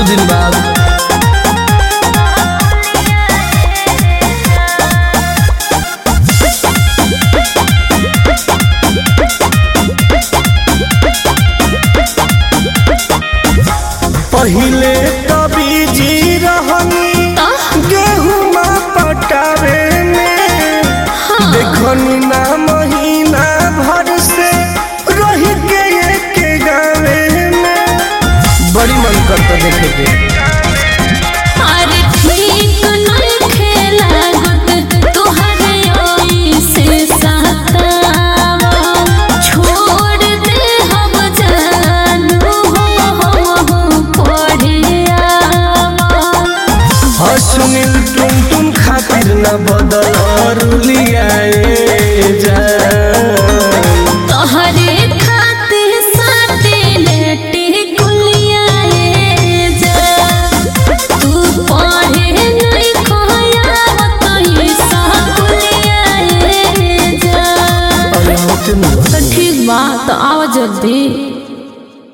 दिन बाद पहिले कभी जी रहनी गेहूं पटावे में देखनी ना महीना भर से रही के एक गावे में बड़ी मन करता देखे के अरे ठीक नइखे लागत तोहरे ओइसे सतावा छोड़ दे हम जानू हो हम पढ़िया हाँ सुनील तुम तुम खातिर न बदल रुलियाए जा